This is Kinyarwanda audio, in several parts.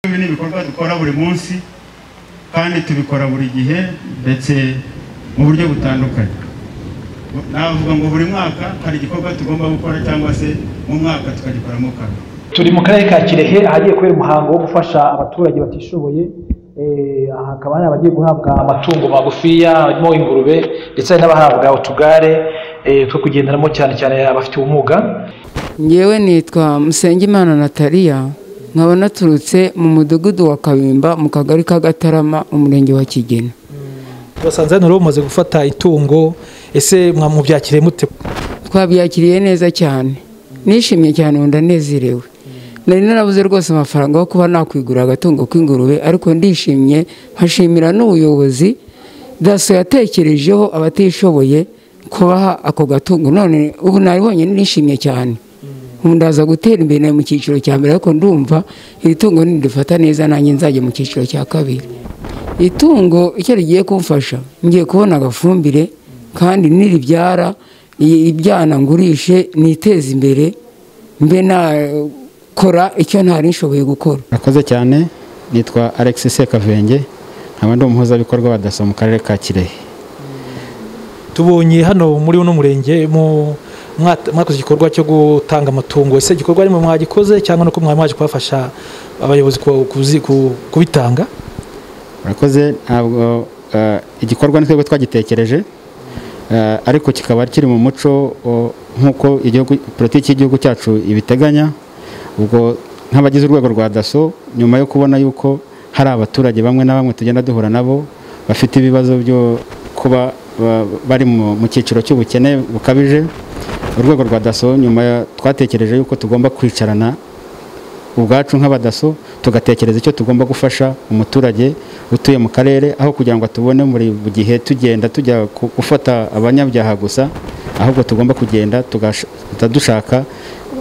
ibi ni ibikorwa dukora buri munsi kandi tubikora buri gihe ndetse mu buryo butandukanye navuga ngo buri mwaka hari igikorwa tugomba gukora cyangwa se mu mwaka tukagikoramo kabiri turi mu karere ka kirehe ahagiye kubera umuhango wo gufasha abaturage batishoboye Eh, aha hakaba hari abagiye guhabwa amatungo magufiya harimo ingurube ndetse hari n'abahabwa utugare eh, two kugenderamo cyane cyane abafite ubumuga ngewe nitwa Musengimana Nataliya nkaba naturutse mu mudugudu wa Kabimba mu kagari ka Gatarama umurenge wa Kigina basanze hano rero mumaze gufata itungo ese mwamubyakire mute twabyakiriye neza cyane nishimye cyane ubu ndanezerewe nari narabuze rwose amafaranga yo kuba nakwigura agatungo k'ingurube ariko ndishimye hashimira n'ubuyobozi daso yatekerejeho abatishoboye kubaha ako gatungo none ubu naribonye nishimye cyane ubu ndaza gutera imbere mu cyiciro cya mbere ariko ndumva iri tungo nirifata neza nanjye nzajya mu cyiciro cya kabiri itungo icyo rigiye kumfasha ngiye kubona agafumbire kandi niribyara i- ibyana ngurishe niteze imbere mbe nakora icyo ntari nshoboye gukora Nakoze cyane nitwa Alex Sekavenge nkaba ndi umuhuzabikorwa wa DASSO mu karere ka Kirehe tubonye hano muri uno murenge mu mwat- mwakoze igikorwa cyo gutanga amatungo ese igikorwa arimo mwagikoze cyangwa nuko mwari mwaje kubafasha abayobozi ku- kuzi- ku- kubitanga urakoze ntabwo eh, igikorwa ni twebwe twagitekereje eh, ariko kikaba kiri mu muco o, nk'uko igihugu politiki y'igihugu cyacu ibiteganya ubwo nk'abagize urwego rwa daso nyuma yo kubona yuko hari abaturage bamwe na bamwe tugenda duhura nabo bafite ibibazo byo kuba ba- bari mu mu cyiciro cy'ubukene bukabije urwego rwa daso nyuma ya- twatekereje yuko tugomba kwicarana ubwacu nk'abadaso tugatekereza icyo tugomba gufasha umuturage utuye mu karere aho kugira ngo tubone muri buri gihe tugenda tujya ku- gufata abanyabyaha gusa ahubwo tugomba kugenda tugahita dushaka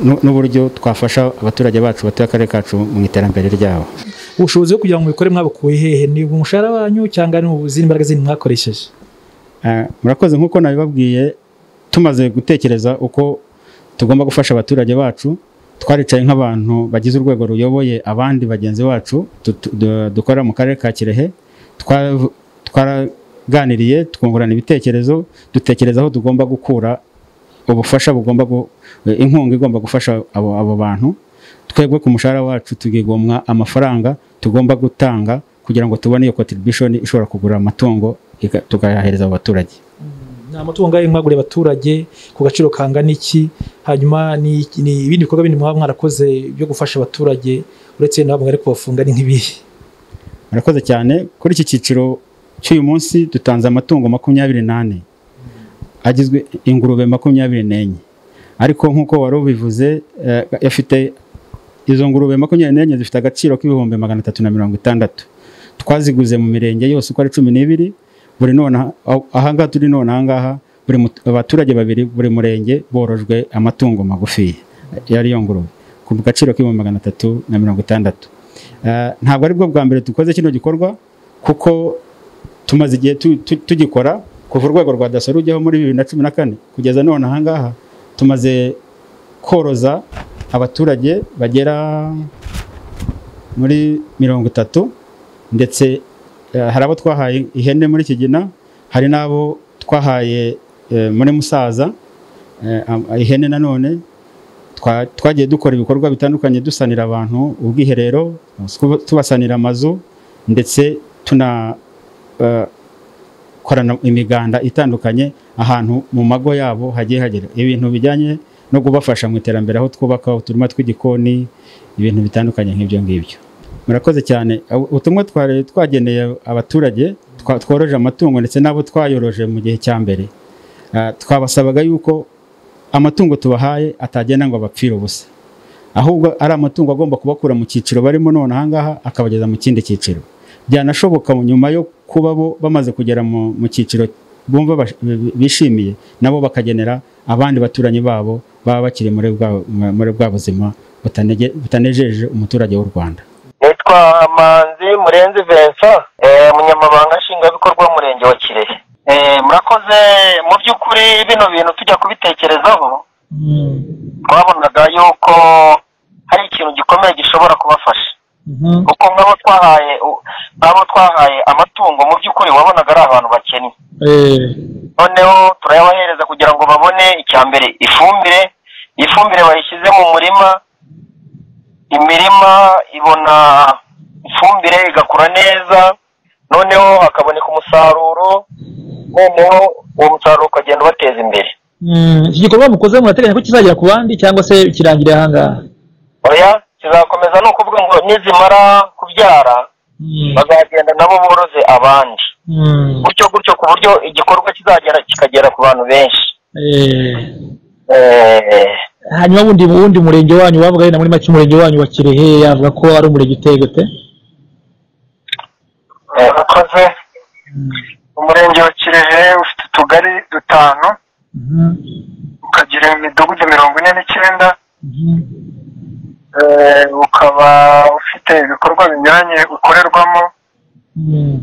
nu- n'uburyo twafasha abaturage bacu batuye akarere kacu mu iterambere ryabo ubushobozi bwo kugira ngo mubikore mwabukuye hehe ni umushahara wanyu cyangwa ni izindi mbaraga zindi mwakoresheje Eh, murakoze nk'uko nabibabwiye tumaze gutekereza uko tugomba gufasha abaturage bacu twaricaye nk'abantu bagize urwego ruyoboye abandi bagenzi bacu dutu- du- dukora mu karere ka kirehe Twa- twaraganiriye twungurana ibitekerezo dutekereza aho tugomba gukura ubufasha bugomba gu- eh, inkunga igomba gufasha abo, abo bantu twebwe ku mushahara wacu tugigomwa amafaranga tugomba gutanga kugira ngo tubone iyo contribution ishobora kugura amatungo ika- tukayahereza abo baturage ni amatungo angahe mwaguriye abaturage ku gaciro kangana iki hanyuma ni ni ibindi bikorwa bindi mwaba mwarakoze byo gufasha abaturage uretse nabo mwari kubafunga ni nk'ibihe murakoze cyane kuri iki cyiciro cy'uyu munsi dutanze amatungo makumyabiri n'ane agizwe ingurube makumyabiri n'enye ariko nk'uko wari ubivuze eh, afite izo ngurube makumyabiri n'enye zifite agaciro k'ibihumbi magana atatu na mirongo itandatu twaziguze mu mirenge yose uko ari cumi n'ibiri buri none ahangaha turi none ahangaha buri mut- abaturage babiri buri murenge borojwe amatungo magufi yari yo ngurube ku gaciro k'ibihumbi magana atatu na mirongo itandatu Eh, ntabwo ari bwo bwa mbere dukoze kino gikorwa kuko tumaze igihe tu- tu- tugikora kuva urwego rwa daso rujyaho muri bibiri na cumi na kane kugeza none ahangaha tumaze koroza abaturage bagera muri mirongo itatu ndetse eh, hari abo twahaye ihene muri kigina hari n'abo twahaye eh, muri musaza eh, am- ihene nanone twa- twagiye dukora ibikorwa bitandukanye dusanira abantu ubwiherero tuba- tubasanira amazu ndetse tunakorana imiganda itandukanye ahantu mu mago yabo hagiye hagera ibintu bijyanye no kubafasha mu iterambere aho twubaka uturima tw'igikoni ibintu bitandukanye nk'ibyo ngibyo murakoze cyane Ub- ubutumwa twari twageneye abaturage twa- tworoje amatungo ndetse n'abo twayoroje mu gihe cya mbere Ah, twabasabaga yuko amatungo tubahaye atagenda ngo abapfire ubusa ahubwo ari amatungo agomba kubakura mu cyiciro barimo none ahangaha akabageza mu kindi cyiciro byanashoboka nyuma yo kuba bo bamaze kugera mu, mu cyiciro bumva bash- bishimiye nabo bakagenera abandi baturanyi babo baba bakiri muri bwa, muri bwa buzima butanege- butanejeje umuturage w'u Rwanda nitwa manzi murenzi vincent eh, umunyamabanga nshingwabikorwa w'umurenge wa kirehe Eh, murakoze mu by'ukuri bino bintu tujya kubitekerezaho twabonaga yuko hari ikintu gikomeye gishobora kubafasha kuko nk'abo twahaye u- nk'abo twahaye amatungo mu by'ukuri wabonaga ari abantu bakennye noneho turayabahereza kugira ngo babone icya mbere ifumbire iyi fumbire bayishyize mu murima imirima ibona ifumbire igakura neza noneho hakaboneka umusaruro noneho uwo musaruro ukagenda ubateza imbere iki gikorwa mukoze murateganya ko kizagera ku bandi cyangwa se kirangirira aha ngaha oya kizakomeza ni ukuvuga ngo nizimara kubyara bazagenda nabo boroze abandi Mm, gutyo gutyo ku buryo igikorwa kizagera kikagera ku bantu benshi eh. Eh, hanyuma wundi wundi murenge wanyu wavuga yenda muri make umurenge wanyu wa kirehe yavuga ko ari umurenge uteye gute eh, bakoze umurenge wa kirehe ufite utugari dutanu Mhm, ukagira imidugudu mirongo ine n'icyenda mhm, eh, ukaba ufite ibikorwa binyuranye ukorerwamo mhm,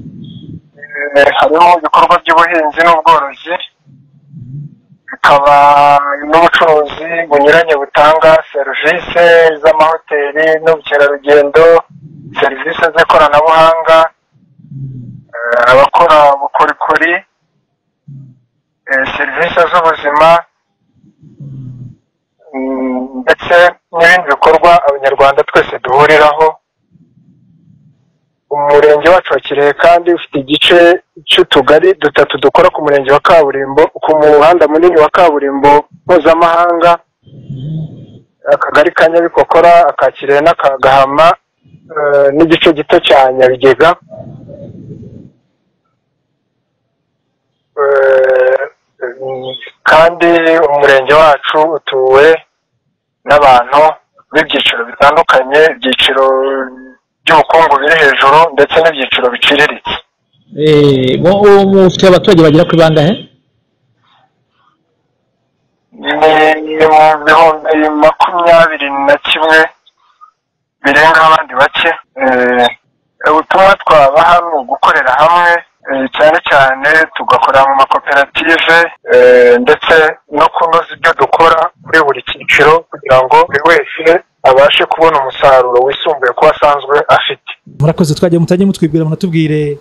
eh, harimo ibikorwa by'ubuhinzi n'ubworozi bikaba n'ubucuruzi bunyuranye butanga serivisi z'amahoteli n'ubukerarugendo serivisi z'ikoranabuhanga eh, abakora ubukorikori eh, serivisi z'ubuzima mm, ndetse n'ibindi bikorwa abanyarwanda twese duhuriraho umurenge wacu wa kirehe kandi ufite igice cy'utugari dutatu dukora ku murenge wa kaburimbo ku muhanda munini wa kaburimbo mpuzamahanga akagari ka nyabikokora aka kirehe n'aka gahama eh, n'igice gito cya nyabigega Eh, kandi umurenge wacu utuwe n'abantu b'ibyiciro bitandukanye ibyiciro by'ubukungu biri hejuru ndetse n'ibyiciro biciriritse eh, bo- uwo mufite abaturage bagera kuri bangahe ni mu bihumbi makumyabiri na kimwe birenga abandi bake Eh, ubutumwa twabaha ni ugukorera hamwe eh, cyane cyane tugakorera mu makoperative eh, ndetse no kunoza ibyo dukora kuri buri cyiciro kugira ngo buri wese abashe kubona umusaruro wisumbuye ku wo asanzwe afite murakoze twagiye mutajye mutwibwira munatubwire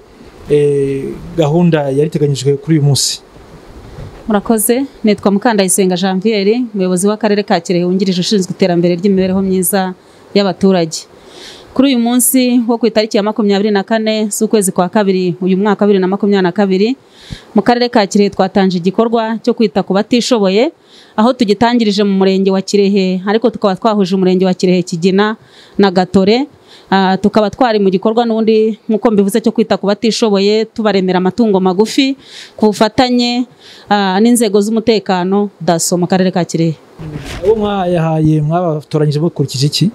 eh, gahunda yari iteganyijwe kuri uyu munsi murakoze nitwa mukandayisenga janviere umuyobozi w'akarere ka kirehe wungirije ushinzwe iterambere ry'imibereho myiza y'abaturage kuri uyu munsi wo ku itariki ya makumyabiri na kane z'ukwezi kwa kabiri uyu mwaka wa bibiri na makumyabiri na kabiri mu karere ka kirehe twatanze igikorwa cyo kwita ku batishoboye aho tugitangirije mu murenge wa kirehe ariko tukaba twahuje umurenge wa kirehe kigina na gatore Ah, tukaba twari mu gikorwa n'ubundi nk'uko mbivuze cyo kwita ku batishoboye tubaremera amatungo magufi ku bufatanye ah, n'inzego z'umutekano daso mu karere ka kirehe abo mwayahaye mwabatoranyije mukurikije iki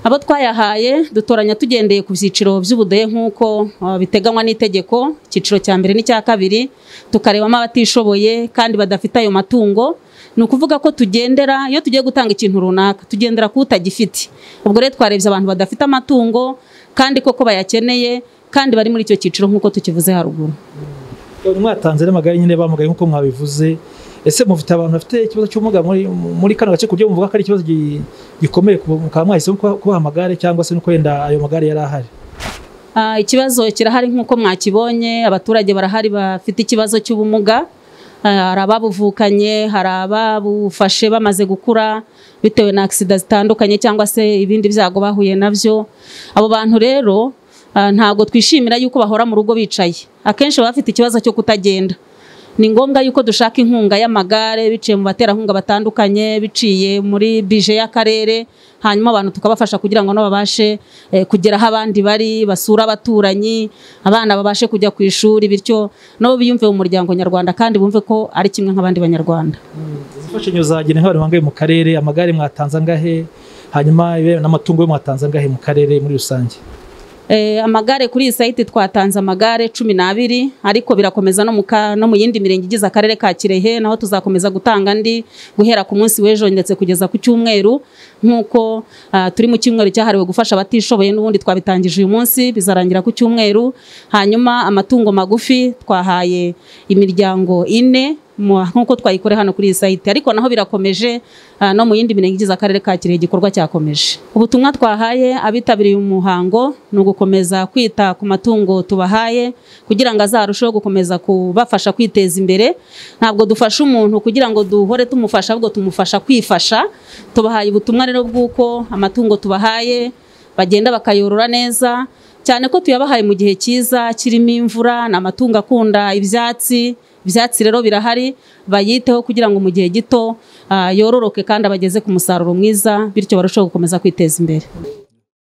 abo twayahaye dutoranya tugendeye ku byiciro by'ubudehe nk'uko ah, biteganywa n'itegeko icyiciro cya mbere n'icya kabiri tukarebamo abatishoboye kandi badafite ayo matungo ni ukuvuga ko tugendera iyo tugiye gutanga ikintu runaka tugendera ku utagifite ubwo rero twarebye abantu badafite amatungo kandi koko bayakeneye kandi bari muri icyo cyiciro nk'uko tukivuze haruguru None mwatanze n'amagare nyine bamugaye nk'uko mwabivuze ese mufite abantu bafite ikibazo cy'ubumuga muri, muri kano gace ku buryo muvuga ko ari ikibazo gi- gikomeye ku- mukaba mwahisemo kuba- kubaha amagare cyangwa se no kwenda ayo magare yari ahari Ah, ikibazo kirahari nk'uko mwakibonye abaturage barahari bafite ikibazo cy'ubumuga Ah, hari ababuvukanye hari ababufashe bamaze gukura bitewe na agisida zitandukanye cyangwa se ibindi byago bahuye nabyo abo bantu rero ah, ntabwo twishimira yuko bahora mu rugo bicaye akenshi baba bafite ikibazo cyo kutagenda ni ngombwa yuko dushaka inkunga y'amagare biciye mu baterankunga batandukanye biciye muri bije y'akarere hanyuma abantu tukabafasha kugira ngo nabo babashe eh, kugera aho abandi bari basura abaturanyi abana babashe kujya ku ishuri bityo nabo biyumve mu muryango nyarwanda kandi bumve ko ari kimwe nk'abandi banyarwanda imfashanyo zagene nk'abantu bangaye mu karere amagare mwatanze angahe hanyuma ibirebana n'amatungo yo mwatanze angahe mu karere muri rusange Eh, amagare kuri iyi sayiti twatanze amagare cumi n'abiri ariko birakomeza no mu ka- no mu yindi mirenge igize akarere ka kirehe naho tuzakomeza gutanga andi guhera ku munsi w'ejo ndetse kugeza ku cyumweru nk'uko ah, turi mu cyumweru cyahariwe gufasha abatishoboye n'ubundi twabitangije uyu munsi bizarangira ku cyumweru hanyuma amatungo magufi twahaye imiryango ine mu- nk'uko twayikore hano kuri iyi sayiti ariko naho birakomeje ah, no mu yindi mirenge igize akarere ka kirehe igikorwa cyakomeje ubutumwa twahaye abitabiriye umuhango ni ugukomeza kwita ku matungo tubahaye kugira ngo azarusheho gukomeza kubafasha kwiteza imbere ntabwo dufasha umuntu kugira ngo duhore tumufasha ahubwo tumufasha kwifasha tubahaye ubutumwa rero bw'uko amatungo tubahaye bagenda bakayorora neza cyane ko tuyabahaye mu gihe cyiza kirimo imvura ni amatungo akunda ibyatsi ibyatsi rero birahari bayiteho kugira ngo mu gihe gito ah, yororoke kandi abageze ku musaruro mwiza bityo barusheho gukomeza kwiteza imbere